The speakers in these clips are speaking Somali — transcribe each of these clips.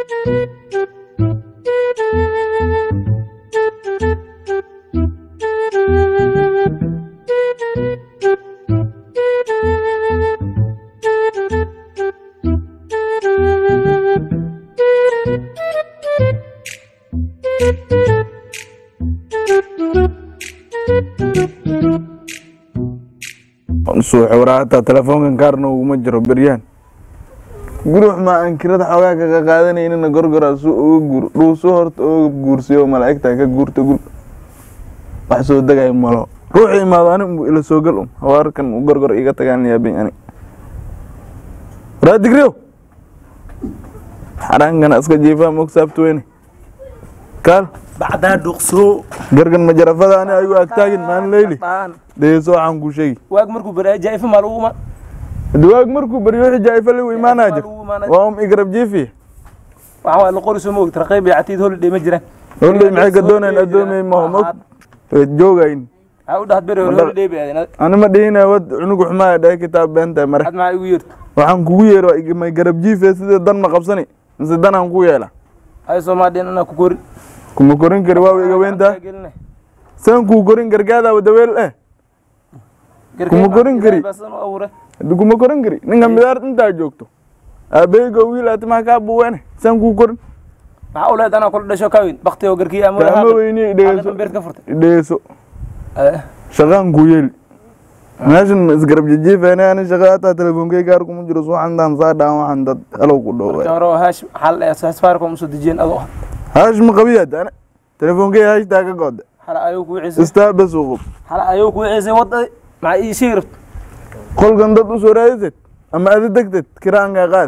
suuxuraa hataa telefoonkan kaarna uguma jiro beryaan gurux ma aan kirada xoogaa kaga qaadanaynina gorgoraa su uga guur dhuusu horta uga guursiyo malaa'igta ka guurta gul wax soo degay malo ruuxu imaado ani unbu ila soo gal um hawaarkan u gorgor iga tagaan yaabin ani waraa digriyow xaraankana iska jiifaa mog saabtweyne kaal bacdaa dhuqsoo gargan majarafada ani ayuu agtaagin maalin leyli dhegeso waxaan kuu sheegi waag markuu baraa jaa'ifa maa lagu imaan dawaag markuu baryo wixii jaa'ifa ligu imaanaa jir waa um igrab jiifiya waxaa waa la qori soo moogta raqiib iyo catiid holiday ma jiraan holley maxay ka doonayaan addoomey maho mog way joogayn waxaa u dhahad beri hore holiday bay aadeen ani ma dhihina wad cunugu xumaaya dhahay kitaab beenta mare ad maxaa igu yeerta waxaan kugu yeero waa may garab jiife sida dan ma qabsani mise danaan ku yeela ay soomaadheen anaa ku korin kuma korin kari waa iga weyntaa saan kuu korin gargaada wadaweel eh kuma korin kari haddi kuma korin kari ninka midaar intaa joogto aabeyga wiil aati maa kaa buweene saan kuu korin maxaa u leed anaa kula dhasho ka weyn bakti oo garkii ama kaama weyni idhegeso beert ka furtay idhegeso shaqaan kuu yeeli meeshan isgarab jijiifeene ani shaqa hataa telefonkey gaar kuma jiro suuxantaan saa dhaan waxaan dad halow ku dhow marka hore oo haash xal ee safaricom usoo dejiyeen adoo ah haash ma qabiyaad ana telefonkey haashtaa ka goode xala ayuu kuu ciisay istaabas uqub xala ayuu kuu ciisay wadda maxaa ii sheegi rabta qolkan dad usoo raadiseed ama ada degteed kiraankaa qaad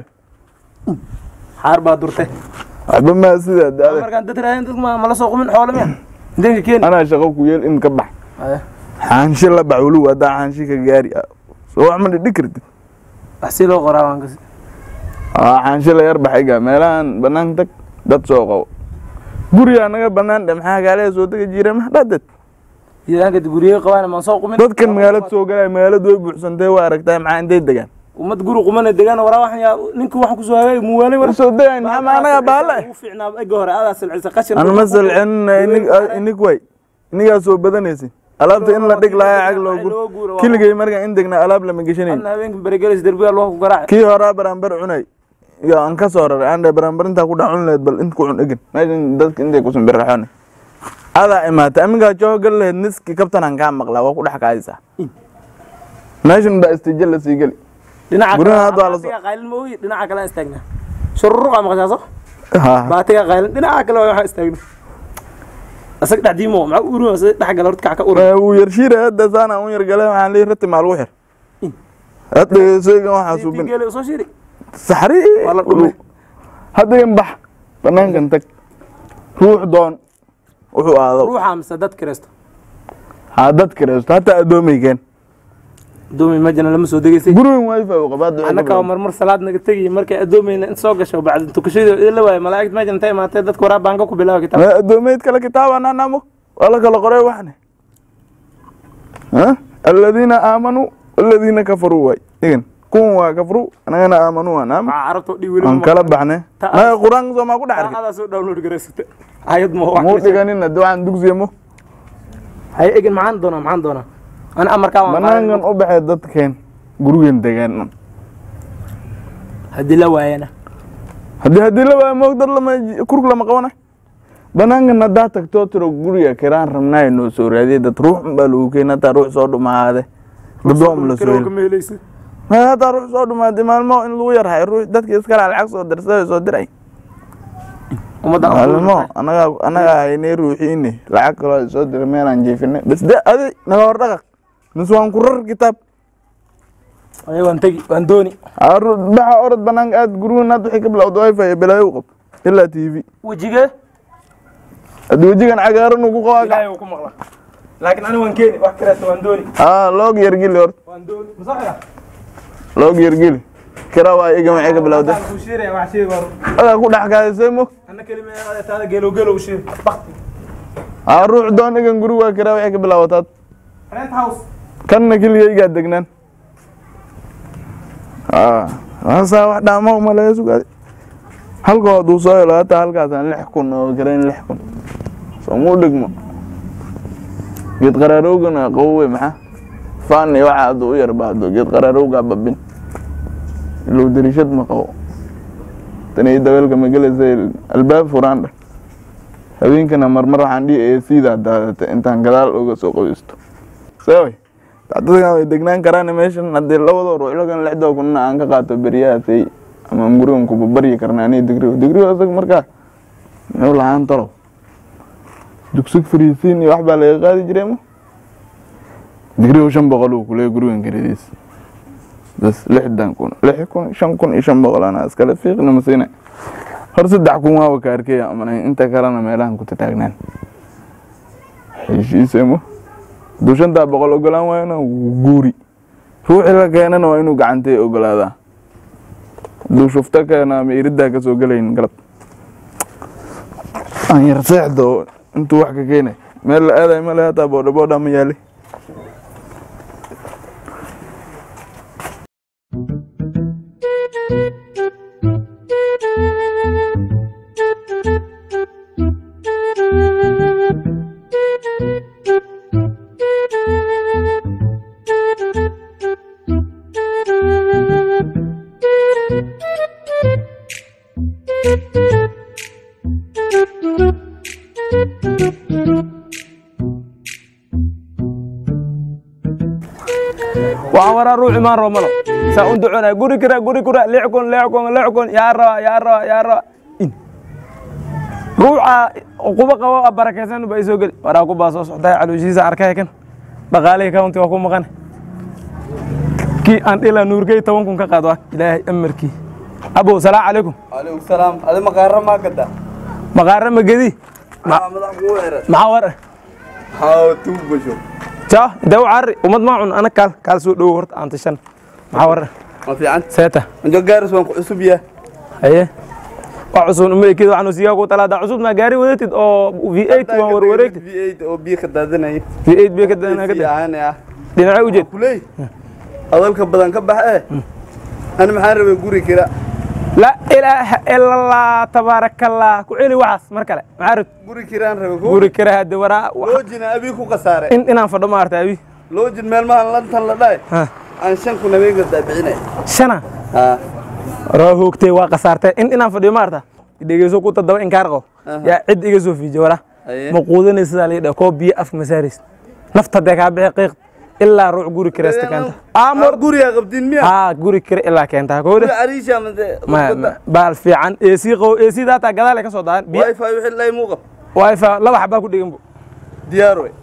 xaar baa durtay waxba maa sidaa daada markaan dad raadin dadka ma mala soo qumin xoolo miya inteenka keeni anaa shaqo ku yeel in ka bax xaanshi la bax weliba haddaa xaanshi ka gaari soo wax ma dhidhi kartid wax si loo qoraa waan kasi aa xaanshi la yar baxayga meelahan banaan tag dad soo qabo gurigaa naga banaan dhe maxaa gaalada soo dega jira max dhadad jidaanka guriyey qabaan maan soo qumin dadkan magaalada soo galaya magaaladu way buuxsantay waa aragtaa maxaa intay degaan ummad guri qumana degaan waraa waxan yaa ninka waxan kusoo hagaag muwaalay war soo degayn maxaa ma anaga baala ugu fiicnaa ega hore adaa silcisa qashin an ma salcinna inig way inigaa soo badanaysin alaabta in la dhig lahaa cag loo gur kiligay markaan in degna alaab lama geshanayn anna habeenka berigelis derbiga loo ku garaac kii horaa baranbar cunay iyo aan ka soo raray aan dhe baranbar intaa ku dhex cun lahayd bal int ku cun egin meeshan dadka intay kusun birraxoone adaa imaatay aminkaa joo gal lahayd niski kabtanaan kaa maqlaa waa ku dhex kaadisaa meeshan baa istiija la sii geli dhinaca Guryaha hadda waa la soo- baatiga qaylin ma ogi dhinaca kale aan istaagnaa shururuqa maqashaa so Ha. baatiga qaylin dhinaca kale waa waxaan istaagno asag dhexdiimo maxaa u urin asag dhex gala horta kac ka urin Eh, wuu yarshiira hadda saana un yargale waxaan leeyahay rati maal ugu xir hadda sooygan waxaa suubin geele soo shiri saxri Waa la dhumay. hadda in bax banaankan tag ruux doon wuxuu aado ruuxa mise dad kireysto haa dad kireysto hataa addoomaykeen adoomi majana lama soo degeysay gurigan wifi u qabaa annaka marmar salaad naga tegiy markay addoomayna in soo gasho bacda tukashadii idin la waayo malaa'igta mejan intay imaatee dadka waraa baanka ku bilaaba kitaab addoomayd kale kitaabana namo waa la kala qoray waxne Ha? aladiina aamanuu aladiina kafaruu waay igan kuwan waa kafru anagana aamanuu waa naam waxaa carabta oo dhig weli aan kala baxne Ta- maya qur-aanka soo maa ku dhex arkay adaa soo download garaysata ayad ma wax muu kale sheeg. dhiganin hadda waxaan dugsiya mo hay egin maxaan doonaa maxaan doonaa ana amarkaa waan banaankan u baxee dadkeen gurigan degaan haddii la waayana haddii haddii la waayo moog dad lama kurg lama qabana banaankan haddaa tagtoo tiro guriga kiraan rabnaayo noo soo raadiyay dad ruux unbaa lagu keena hataa ruux soo dhumaade gadoom la soo heli kama helaysa maya hataa ruux soo dhumaaday maalmo in lagu yarhay ruux dadkii iskala lacag soo dirsaday soo diray ummadda maalmo anaga anaga haynay ruuxiini lacag kaloo soo diray meelaan jeefinay bas de adi naga hor dhaqaq mis waan ku rar kitaab ay waan tegi waan dooni Aru- baxa orod banaanka aad gurigan hadda waxay ka bilowda wifi iyo balaayo u qab ilaa t v wejigee haddii wejigan cagaaran uu ku qabaa ilaahay uu ku maqla laakiin ani waan keeni wax kaleeto waan dooni aa loog yargili horta waan dooni masaxira loog yargili kira waa iga maxay ka bilowda ku shiiraya wax sheeg war adaa ku dhex kaadisay mo anna kelima aada taada geelo geelo u sheeg bakti aa ruux doon igan guri waa kira waxay ka bilaawataad rent house kanna keligaygaa degnaan aa waasaa wax dhaama uma laga sugaaday halka hadduu soo helo hataa halkaasaan lix kun oo karayn lix kun soomuu dhigmo geed qaraarowgana qawowe maxaa faan iyo waxa hadduu u yar baahdo geed qaraarowgaa babin ilow dariishad ma qabo tani dabeelka ma gelaysa albaab furaan dheh habeenkana marmar waxaan dhihi ee siidaa daadata intaan gadaal uga soo qoysto saway dadkan way degnaan karaan meeshan haddii labadoo ruux lagan lixdoo kunna aan ka qaato beryahaasay ama gurigan kuba baryi karna aniga digrigo digrigo isaga markaa muxuu lahaan talow dugsig fariisiin iyo wax baa laga qaadi jiray ma digrigo shan boqol uu kuleeya gurigan kiradiis bas lixdan kun lix kun shan kun iyo shan boqol anaa iskale fiiqna masiina hor saddex kun waaba ka arkaya amanay inta kalena meelahan ku tataagnaan heshiisemo hadduu shantaa boqol ogolaan waayona guuri ruuxii la keenana waa inuu gacantay ogolaadaa hadduu shufto keena ama iridaa ka soo gelayn galab aan yar seexdo intuu wax ka keenay meel la aadayo male hataa boodha boodha ma yaali waxaan waraa ruux imaan rabo malo saa u duconaya guri kira guri kira lix kun lix kun lix kun yaa raba yaa raba yaa raba in ruuxa quba qabo a barakaysan ba isoo geli waraa ku baa soo socdaa calooshiisa arkaya kan dhaqaalihii county waa ku maqan kii aan dhila nuurgey toban kun ka qaado ilaahay amarkii abow salaamu calaykum عليكم السلام هذا مقارنة ما قدا maqaara magedi ما مدح قوة maxaa war هاو توب بشو ja dee u carri ummad maa cun ana kaal kaal soo dhowo horta aan tashan maxaa war ما في عن seeta انجو جارس وان عصب يا haye wax cusub uma ekid waxaan sigaa ku talaada cusub ma gaari wadatid oo v8 waan warwareegtid في 8 او بي خدادنا v8 bay ka danaa ka في انا يا dhinacay u jeed كلي هذا بدن كبح ايه انا محارب غوري كده laa ilaaha ila allah tabaaraka allah ku celi waxaas mar kale maxaa rabti غوري كيران ربي guri kale hadde waraa wax- لوجنا ابي كو قساره in inaan fadho ma arta abi لوجن ميل ما لنتن لا داي ha aan shan kun habeen gada bixinay shana ha raa hoogtay waa qasaartay in inaan fadhiyo ma arta dhegeyso ku tadaba inkaar qabo Aha. yaa cid iga soo fiijiy waraa Aye. ma quudanaysa sidaa liidha koo biyo afka masaaraysa nafta dee kaa bixi qiiq ilaa ruuc guri kiraysta keenta amor guriga qabdin miya haa guri kira ilaa keenta guri koodhe ariisha made ma ma- baal fiican eesii qabo eesii daataa gadaal ay ka soo daadan biyo wifi wixii lay muuqab wifi laba xabaa ku dhigan bu diyaar wey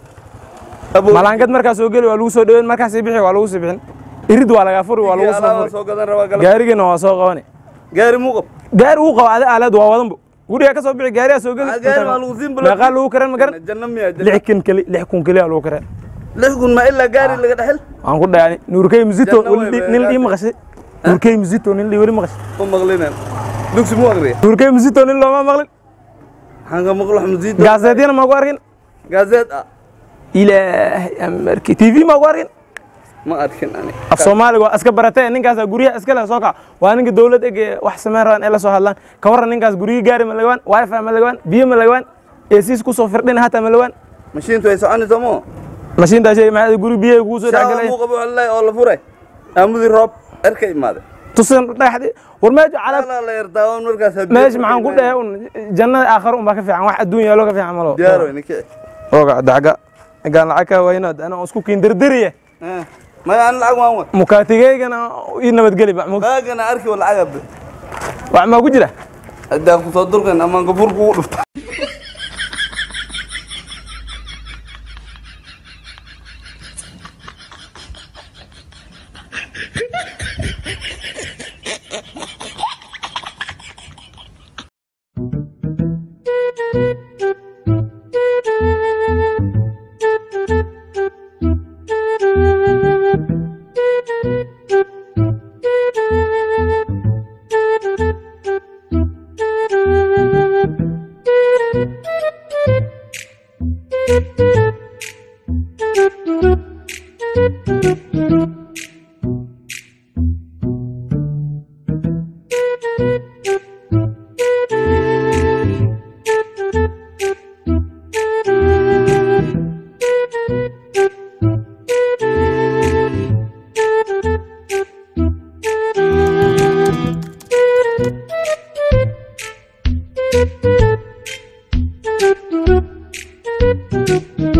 abo malaangad markaa soo geli waa lagu soo dhaweyn markaas bixi waa lagu sii bixin irid waa lagaa furi waa lagu soo alaaba furi soo gadan rabaa galab gaarigana waa soo qabani gaari muuqab gaari uu qabo adi aalad waa wadan bu guriga ka soo bixi gaariyaa soo geli Ah, gaari waa lagu siin bulo meeqaa lagu karan ma garan janna miya janna lix kun keli lix kun keliya lagu karan lix kun ma ilaa gaari laga dhexel waan ku dhayani nuurkey musito Janna way weli bay nin dhii gaartay. maqashay nuurkey musito nin dhii weli maqashay ma maqlinan dugsi mu aqriya nuurkey musito nin looma maqlin waxaan ka maqlo xamsiid gaaseedyana ma ku arkin gaazeed ah ilaahay amarki tv ma ku arkin ma arkin ani af soomaaliga waa iska baratee ninkaasa guryaha iska leh soo kac waa ninka dowlad eg ee wax samayn rabaan ee la soo hadlaan ka warran ninkaas guryi gaari ma lagawaan wifi ma lagawaan biyo ma lagawaan eesiis kusoo firdhin hataa ma lagawaan mashiintu ay soconayso mo mashiintaa shay maxaa guri biyaha kugu soo shaawa dhexgalay muuqabo wallahi oo la furay aamudi roob erka imaade tusan dhagaxdi war meesha calaab ala la yardaawan markaas meesha maxaan ku dhahay un jannada aakhare un baa ka fiican wax adduun yaalo ka fiican malo diyaar wey ninki oga daga gaan lacag ka waynaad ana isku kiin dardariye maya an lacag waan wad mukaatigeygana ii nabadgeli ba baagana arki wa lacag abe wax maa ku jira haddaan kusoo dulkan amaan gafuur kugu dhufta Thank you.